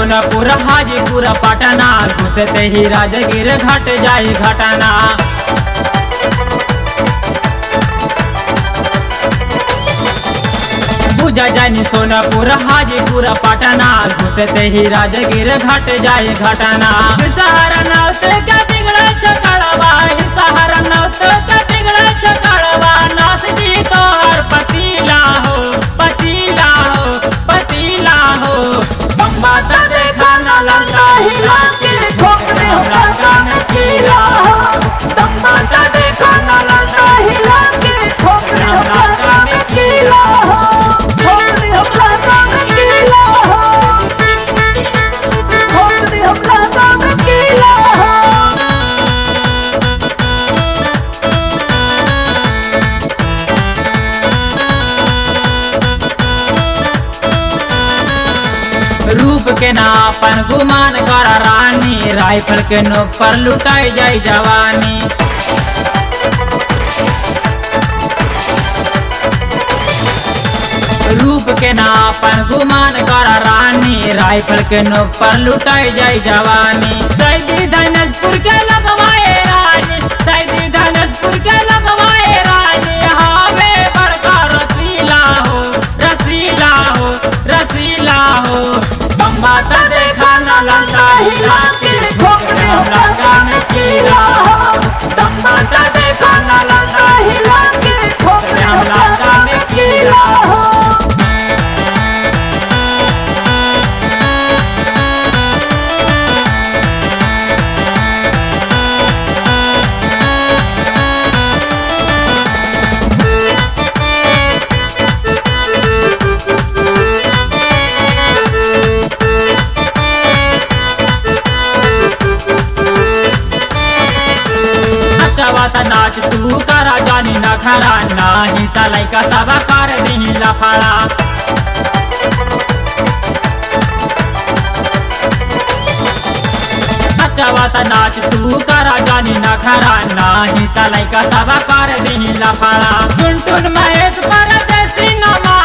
सोनपुर हाजीपुर पटना घुसते ही राजगीर घट जाई घटना पूजा जानी सोनपुर हाजीपुर पटना घुसते ही राजगीर घट जाए घटना सहारा नौत का बिगड़ छकड़वा सहारा नौत का बिगड़ छकड़वा नास जी तोहर पतीला हो पतीला हो पतीला हो बात देखा न लंका हिला के ठोकरे हो लंका में कीला हो बात देखा न लंका हिला के ठोकरे हो लंका में कीला हो ठोकरी हम लाता में कीला हो ठोकरी हम लाता में कीला हो रूप के नापन गुमान कर रानी राइफल के नोक पर लुटाई जाई जवानी रूप के नापन गुमान कर रानी राइफल के नोक पर लुटाई जाई जवानी सैदी धनजपुर के लगवाए रानी सैदी धनजपुर के लगवाए रानी हावे बड़का रसीला हो रसीला हो रसीला हो बम्बाता देखा न लंका हिला के ठोकरे हो लंका में कीड़ा हो बम्बाता देखा न लंका हिला के ठोकरे हो लंका में कीड़ा हो नचवात नाच तू करा जानी न खरा नाही त लैका सब कर दिही लफड़ा नचवात नाच तू करा जानी न खरा नाही त लैका सब कर दिही लफड़ा टुन टुन महेश परदेसी नमा